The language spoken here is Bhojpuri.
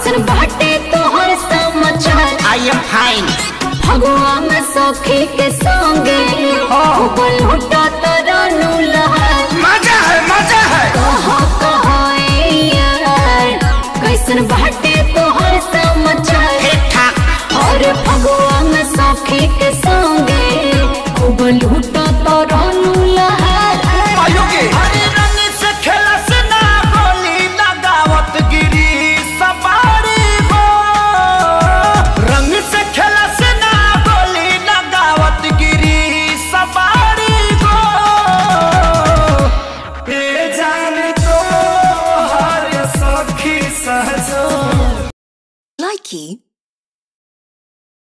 कैसन बाटे तोहर समाचार आई एम फाइन फगुआ में सखी के संगे उबल हुटा तरनु लहर मजा है मजा है कहा कहा ए यार कैसन बाटे तोहर समाचार ठीक ठाक और फगुआ में सखी के संगे उबल हुटा तरनु लहर अरे रंग से खेला से ना गोली लगावत गिरी सवारी हो रंग से खेला से ना गोली लगावत गिरी सवारी हो ए जान तो हर सखी सहजो Likey